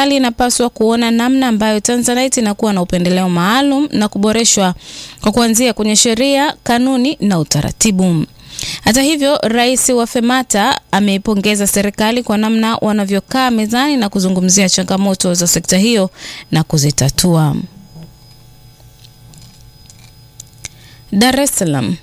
serikali inapaswa kuona namna ambayo Tanzanite inakuwa na upendeleo maalum na kuboreshwa kwa kuanzia kwenye sheria, kanuni na utaratibu. Hata hivyo, rais wa FEMATA ameipongeza serikali kwa namna wanavyokaa mezani na kuzungumzia changamoto za sekta hiyo na kuzitatua. Dar es Salaam.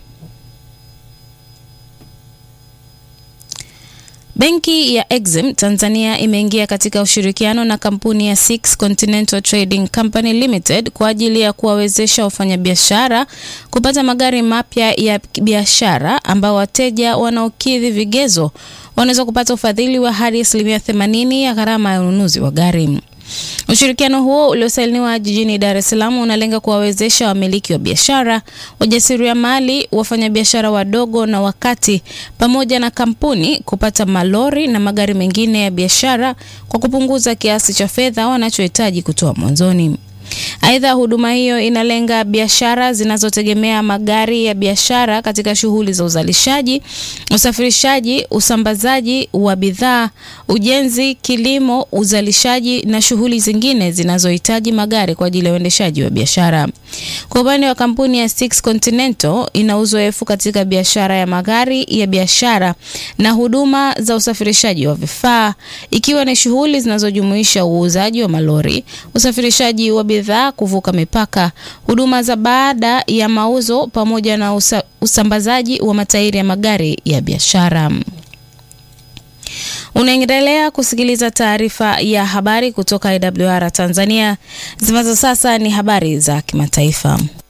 Benki ya Exim Tanzania imeingia katika ushirikiano na kampuni ya Six Continental Trading Company Limited kwa ajili ya kuwawezesha wafanyabiashara kupata magari mapya ya biashara ambao wateja wanaokidhi vigezo wanaweza kupata ufadhili wa hadi asilimia 80 ya gharama ya ununuzi wa gari. Ushirikiano huo uliosainiwa jijini Dar es Salaam unalenga kuwawezesha wamiliki wa biashara, wajasiriamali, wafanyabiashara wadogo na wakati, pamoja na kampuni kupata malori na magari mengine ya biashara kwa kupunguza kiasi cha fedha wanachohitaji kutoa mwanzoni. Aidha, huduma hiyo inalenga biashara zinazotegemea magari ya biashara katika shughuli za uzalishaji, usafirishaji, usambazaji wa bidhaa, ujenzi, kilimo, uzalishaji na shughuli zingine zinazohitaji magari kwa ajili ya uendeshaji wa biashara. Kwa upande wa kampuni ya Six Continental, ina uzoefu katika biashara ya magari ya biashara na huduma za usafirishaji wa vifaa, ikiwa ni shughuli zinazojumuisha uuzaji wa malori, usafirishaji wa bidhaa kuvuka mipaka, huduma za baada ya mauzo pamoja na usa, usambazaji wa matairi ya magari ya biashara. Unaendelea kusikiliza taarifa ya habari kutoka IWR Tanzania. Zimazo sasa ni habari za kimataifa.